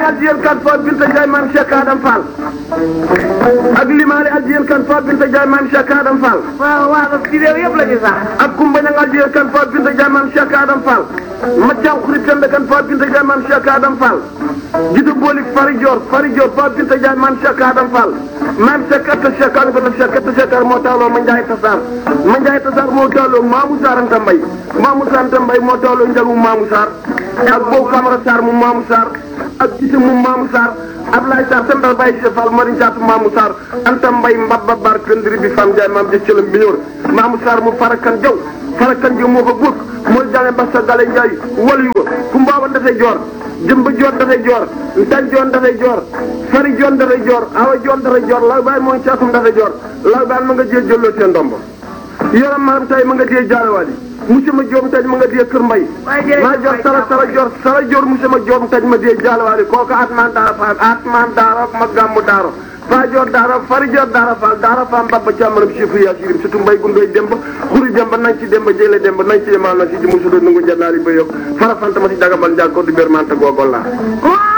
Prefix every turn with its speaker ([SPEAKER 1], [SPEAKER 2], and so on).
[SPEAKER 1] addiyen kan fo binta Ndiaye maam Cheikh Adam Fall ak limaale addiyen kan fo binta Ndiaye maam Cheikh Adam Fall
[SPEAKER 2] waaw waaw ci réew yëpp la ñu sax.
[SPEAKER 1] ak kumba ñang addiyen kan fo binta Ndiaye maam Cheikh Adam Fall maccaw xurit kende kan fo binta Ndiaye maam Cheikh Adam Fall jidu boolik fari Dior fari Dior fo binta Ndiaye maam Cheikh Adam Fall maam Cheikh atta Cheikh an bata Cheikh atta Cheikh moo tawloo ma Ndiaye Tassar ma Ndiaye Tassar moo tawloo Mamou Sarr Anta Mbaye Mamou Sarr Anta Mbaye moo tawloo njagu Mamou Sarr ak boobu Camara Sarr mu Mamou Sarr ak gise mu Mamou Sarr Ablaye Sarr sendal Baye Cheikh Fall mari jaatu Mamou Sarr Anta Mbaye mbabba bar këndiri bi fam Ndiaye maam jëc cëlam biñóor Mamou Sarr mu farakan jaw farakan jaw moo ko góor mooy jane Bassa Gale Ndiaye walu wa ku mbaaban dafay joor jëmba joor dafay joor ntan joon dafay joor fari joon dafay joor awa joon dafay joor law baay mooy caatum dafay joor law baay ma nga jee jëlloo seen ndombo yoram maam tay ma nga dee jaarawaali monsieur ma joom taj ma nga dee kër mbay maa joor sara sara joor sara joor monsieur ma joom taj ma dee jaarawaali kooku atman daara faal atman daara ma gàmmu daaro faa joor daara fari joor daara faal daara faam babba càmmaram chifu yaa sirim surtout mbay gundoy demba xuri demba nañ ci demba jële demba nañ ci yemal na si ji musudo nungu jannaari ba yokk fara fanta ma si dagabal njaag ko du bér manta googol laa